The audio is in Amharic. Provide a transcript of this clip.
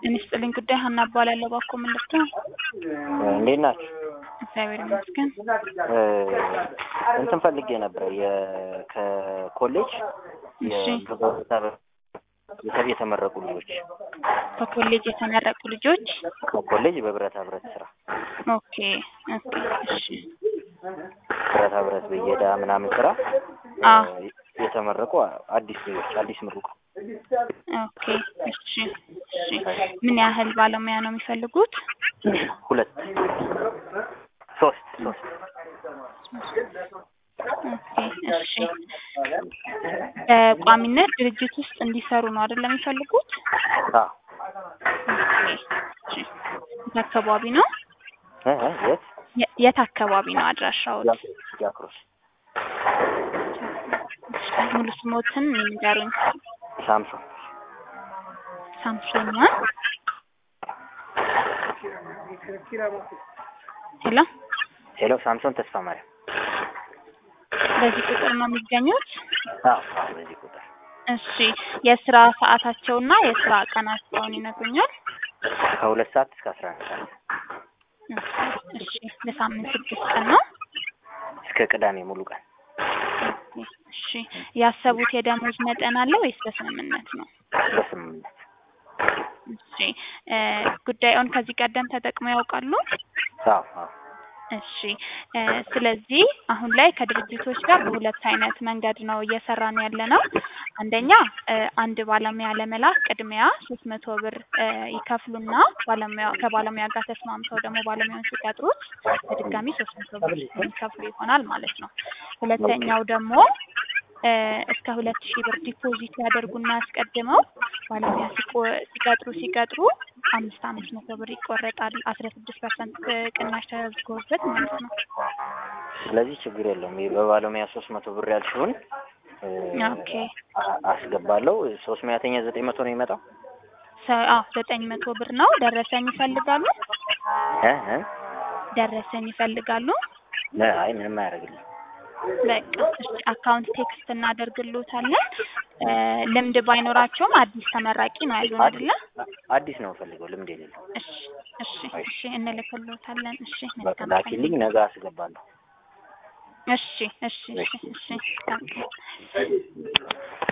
ጤና ይስጥልኝ ጉዳይ ሀና እባላለሁ። እባክዎ ምን ልርዳዎ? እንዴት ናችሁ? እግዚአብሔር ይመስገን። እ እንትን ፈልጌ ነበር የ ከኮሌጅ እሺ። የተ- የተመረቁ ልጆች ከኮሌጅ የተመረቁ ልጆች ከኮሌጅ በብረታ ብረት ስራ ኦኬ ኦኬ እሺ ብረታ ብረት ብየዳ ምናምን ስራ አ እ የተመረቁ አዲስ ልጆች አዲስ ምሩቅ ኦኬ እሺ እሺ ምን ያህል ባለሙያ ነው የሚፈልጉት? ሁለት ሶስት ሶስት ኦኬ እሺ በቋሚነት ድርጅት ውስጥ እንዲሰሩ ነው አይደል የሚፈልጉት? አዎ ኦኬ እሺ የት አካባቢ ነው? እ እ የት የ- የት አካባቢ ነው አድራሻዎት? ጃክሮስ እሺ ሙሉ ስሞትን ይንገሩኝ። ሳምሶን ሳምሶን ማን? ሄሎ ሄሎ ሳምሶን ተስፋ ማርያም በዚህ ቁጥር ነው የሚገኙት? አዎ አዎ በዚህ ቁጥር እሺ የስራ ሰዓታቸውና የስራ ቀናቸውን ይነግሩኛል? ከሁለት ሰዓት እስከ አስራ አንድ ሰዓት እሺ ለሳምንት ስድስት ቀን ነው? እስከ ቅዳሜ ሙሉ ቀን እሺ ያሰቡት የደሞዝ መጠን አለ ወይስ በስምምነት ነው? በስምምነት እሺ እ ጉዳዩን ከዚህ ቀደም ተጠቅመው ያውቃሉ? አዎ አዎ እሺ እ ስለዚህ አሁን ላይ ከድርጅቶች ጋር በሁለት አይነት መንገድ ነው እየሰራን ያለ ነው። አንደኛ እ አንድ ባለሙያ ለመላክ ቅድሚያ ሶስት መቶ ብር እ ይከፍሉና ባለሙያ ከባለሙያ ጋር ተስማምተው ደግሞ ባለሙያውን ሲቀጥሩት በድጋሚ ሶስት መቶ ብር የሚከፍሉ ይሆናል ማለት ነው። ሁለተኛው ደግሞ እ እስከ ሁለት ሺህ ብር ዲፖዚት ያደርጉና አስቀድመው ባለሙያ ሲቆ- ሲቀጥሩ ሲቀጥሩ አምስት አምስት መቶ ብር ይቆረጣል አስራ ስድስት ፐርሰንት ቅናሽ ተደርጎበት ማለት ነው። ስለዚህ ችግር የለውም። ይሄ በባለሙያ ሶስት መቶ ብር ያልሽውን እ ኦኬ አ- አስገባለሁ። ሶስት ሙያተኛ ዘጠኝ መቶ ነው የሚመጣው? ሰ- አዎ ዘጠኝ መቶ ብር ነው። ደረሰኝ ይፈልጋሉ? እ እ ደረሰኝ ይፈልጋሉ? ነ- አይ ምንም አያደርግልኝ። በቃ እሺ አካውንት ቴክስት እናደርግልዎታለን። እ ልምድ ባይኖራቸውም አዲስ ተመራቂ ነው ያሉን አይደለ? አዲስ ነው የምፈልገው ልምድ የሌለው። እሺ እሺ እሺ እንልክልዎታለን። እሺ በቃ መልካም ቀን። ላኪልኝ፣ ነገ አስገባለሁ። እሺ እሺ እሺ እሺ